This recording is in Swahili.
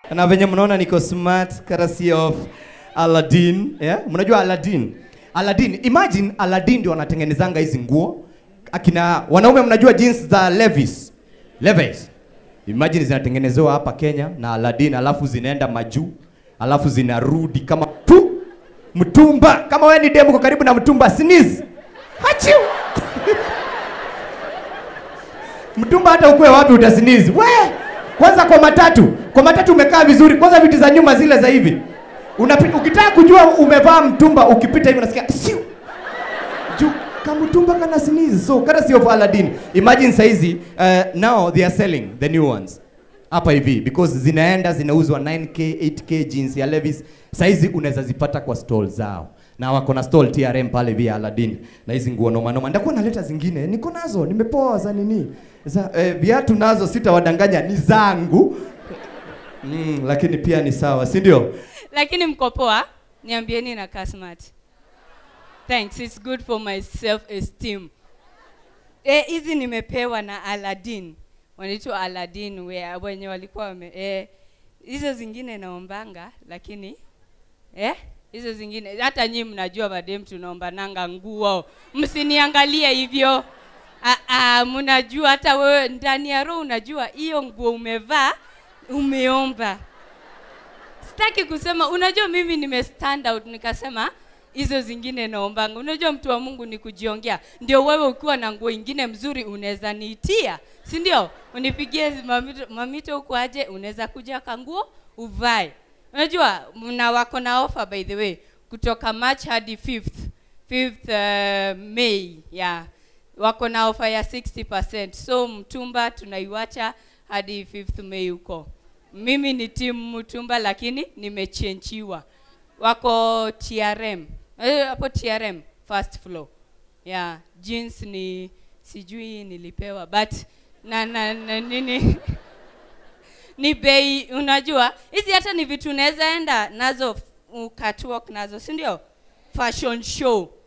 na venye mnaona niko smart courtesy of Aladdin yeah? mnajua Aladdin Aladdin imagine Aladdin ndio anatengenezanga hizi nguo akina wanaume mnajua jeans za Levi's Levi's imagine zinatengenezewa hapa Kenya na Aladdin alafu zinaenda majuu alafu zinarudi kama tu mtumba kama wewe ni demu kwa karibu na mtumba sneeze hachiu mtumba hata ukue wapi utasinizi we kwanza kwa matatu kwa matatu umekaa vizuri kwanza viti za nyuma zile za hivi Unapi, ukitaka kujua umevaa mtumba ukipita hivi unasikia siu juu kamtumba kana sneeze so courtesy of Aladdin imagine saizi uh, now they are selling the new ones hapa hivi because zinaenda zinauzwa 9k 8k jeans ya Levi's saizi unaweza zipata kwa stall zao na wako na stall TRM pale via Aladdin na hizi nguo noma noma ndakuwa naleta zingine niko nazo nimepoa za nini za eh, viatu nazo sitawadanganya ni zangu mm, lakini pia ni sawa si ndio lakini mko poa niambieni na kasmat thanks it's good for my self esteem eh hizi nimepewa na Aladdin wanaitwa Aladdin where wenye walikuwa wame eh hizo zingine naombanga lakini eh hizo zingine hata nyinyi mnajua madem tunaomba nanga nguo msiniangalie hivyo ah, ah, mnajua hata wewe ndani ya roho unajua hiyo nguo umevaa umeomba sitaki kusema unajua mimi nime stand out nikasema hizo zingine naombanga unajua mtu wa mungu ni kujiongea ndio wewe ukiwa na nguo ingine mzuri unaweza niitia si ndio unipigie mamito, mamito huko aje unaweza kuja kanguo uvae unajua na wako na offer by the way kutoka march hadi 5th 5th uh, may yeah wako na ofa ya 60% so mtumba tunaiwacha hadi 5th may huko mimi ni timu mtumba lakini nimechenchiwa wako trm Eh, hapo trm first floor yeah jeans ni sijui nilipewa but na, na, na nini ni bei unajua hizi hata ni vitu unaweza enda nazo uh, catwalk nazo si ndio fashion show